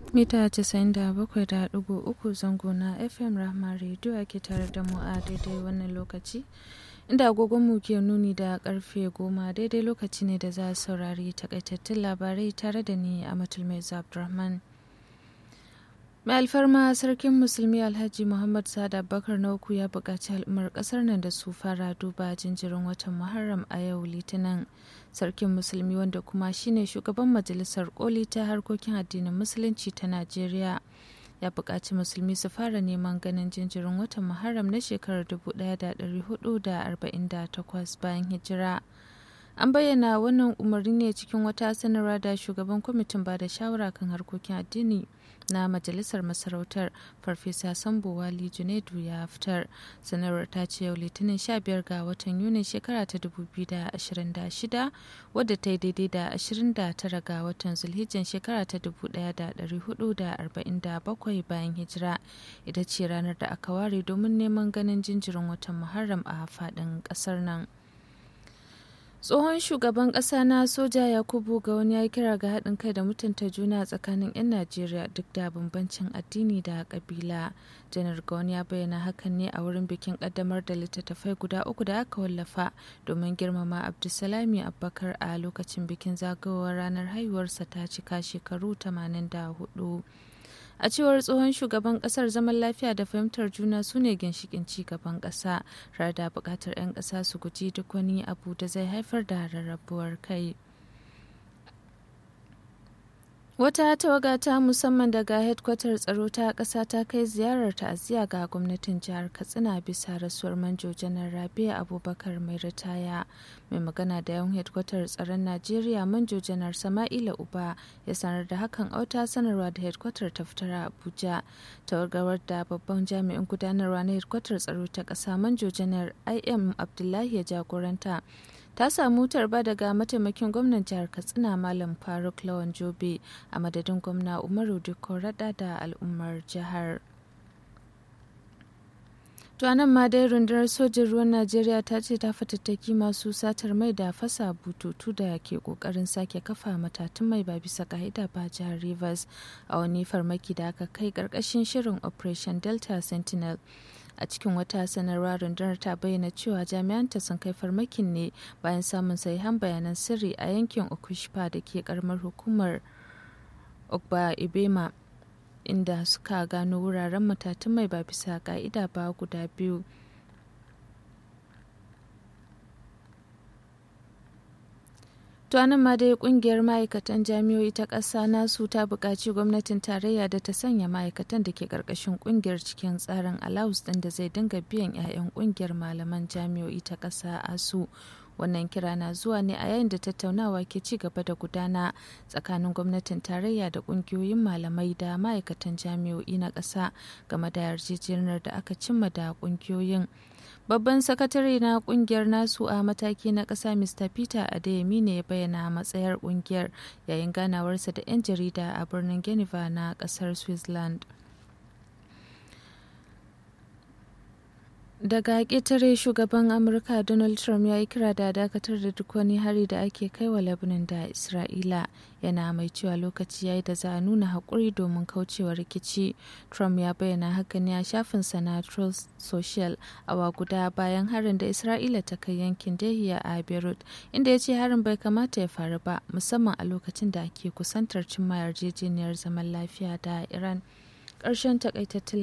mita 97.3 zango na fm rahma radio ake tare da mu a daidai wannan lokaci inda agogonmu ke nuni da karfe goma daidai lokaci ne da za a saurari takaitattun labarai tare da ni a matulmai abdulrahman mai alfarma sarkin musulmi alhaji muhammad sada bakar na uku ya buƙaci al'ummar ƙasar nan da su fara duba jinjirin watan muharram a yau litinin sarkin musulmi wanda kuma shine shugaban majalisar koli ta harkokin addinin musulunci ta najeriya ya buƙaci musulmi su fara neman ganin jinjirin watan muharram na shekarar 1448 bayan hijira an bayyana wannan umarni ne cikin wata sanarwa da shugaban kwamitin ba da shawara kan harkokin addini na majalisar masarautar farfesa sambo wali junaidu ya fitar sanarwar ta ce yau litinin 15 ga watan yunin shekara ta 2026 wadda ta yi daidai da 29 ga watan zulhijjan shekara ta 1447 bayan hijira ita ce ranar da aka ware domin neman ganin jinjirin watan muharram a faɗin ƙasar nan tsohon shugaban ƙasa na soja yakubu ga wani ya kira ga haɗin kai da mutunta juna tsakanin 'yan najeriya duk da bambancin addini da ƙabila janar gawon ya bayyana hakan ne a wurin bikin ƙaddamar da littattafai guda uku da aka wallafa domin girmama abdulsalami abubakar a lokacin bikin zagayowar ranar haihuwarsa ta cika shekaru 84 a cewar tsohon shugaban kasar zaman lafiya da fahimtar juna su ne ginshikin ci gaban kasa tare da bukatar 'yan kasa su guji duk wani abu da zai haifar da rarrabuwar kai wata tawaga ta musamman daga hedkwatar tsaro ta ƙasa ta kai ziyarar ta'aziyya ga gwamnatin jihar katsina bisa rasuwar manjo janar rabia abubakar mai ritaya mai magana da yawan hedkwatar tsaron najeriya manjo janar sama'ila uba ya sanar da hakan auta sanarwa da hedkwatar ta fitar a abuja tawagar da babban jami'in gudanarwa na hedkwatar tsaro ta ƙasa manjo janar im abdullahi ya jagoranta ta samu tarba daga mataimakin gwamnan jihar katsina malam faruk lawan jobe a madadin gwamna umaru dukko rada da al'ummar jihar to nan ma dai rundunar sojin ruwan najeriya ta ce ta fatattaki masu satar mai da fasa bututu da ke kokarin sake kafa matatun mai ba bisa ka'ida ba jihar rivers a wani farmaki da aka kai karkashin shirin operation delta sentinel a cikin wata sanarwa rundunar ta bayyana cewa jami'anta sun kai farmakin ne bayan samun sahihan bayanan sirri a yankin okushpa da ke karamar hukumar ogba ibema inda suka gano wuraren matatun mai ba bisa ka'ida ba guda biyu To nan ma dai kungiyar ma'aikatan jami'o'i ta ƙasa nasu ta buƙaci gwamnatin tarayya da ta sanya ma'aikatan da ke ƙarƙashin kungiyar cikin tsarin alawus ɗin da zai dinga biyan 'ya'yan kungiyar malaman jami'o'i ta ƙasa asu. Wannan kira na zuwa ne a yayin da tattaunawa ke ci gaba da gudana tsakanin gwamnatin tarayya da kungiyoyin malamai da ma'aikatan jami'o'i na ƙasa game da yarjejeniyar da aka cimma da kungiyoyin. babban sakatare na kungiyar nasu a mataki na ƙasa mr peter adeyemi ne ya bayyana matsayar kungiyar yayin ganawarsa da 'yan jarida a birnin geneva na ƙasar switzerland daga ƙetare shugaban amurka donald trump ya yi kira da dakatar da duk wani hari da ake kai wa lebanon da isra'ila yana mai cewa lokaci ya yi da za a nuna haƙuri domin kaucewa rikici trump ya bayyana haka ne a shafinsa na truth social awa guda bayan harin da isra'ila ta kai yankin dahiya a beirut inda ya ce harin bai kamata ya faru ba musamman a lokacin da ake kusantar cimma yarjejeniyar zaman lafiya da iran ƙarshen takaitattun